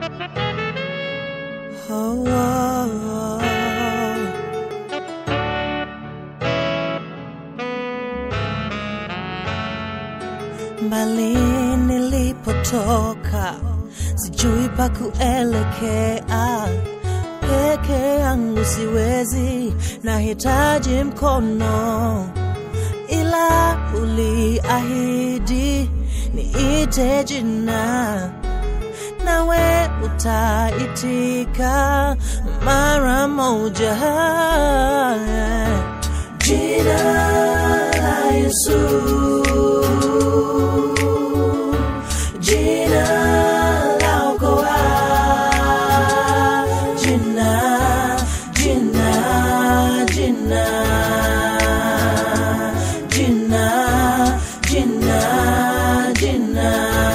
Oh, oh, oh. Mbali nilipotoka, sijui pa kuelekea. Peke yangu siwezi, nahitaji mkono, ila uliahidi niite jina, nawe utaitika mara moja. Jina la Yesu, jina la okoa, jina, jina, jina, jina, jina, jina.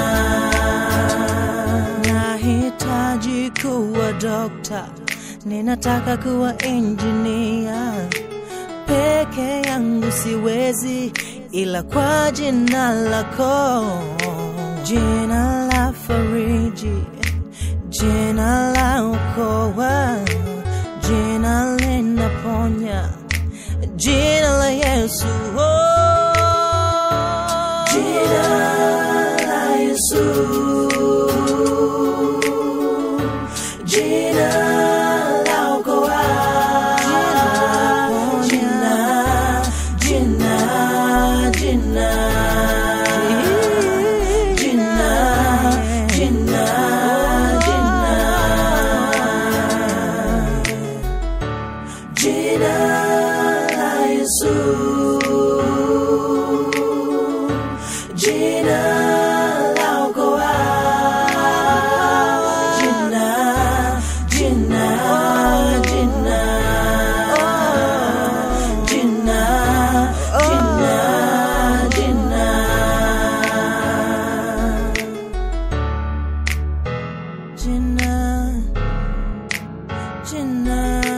Nahitaji kuwa dokta, ninataka kuwa injinia peke yangu siwezi, ila kwa jina lako, jina la fariji, jina la okoa, jina linaponya, jina la Yesu. Oh. Jina la Yesu, jina la okoa, jina, jina, jina, jina, jina, jina, jina la Yesu, jina la okoa, jina, jina, jina, jina, jina, jina, jina, jina.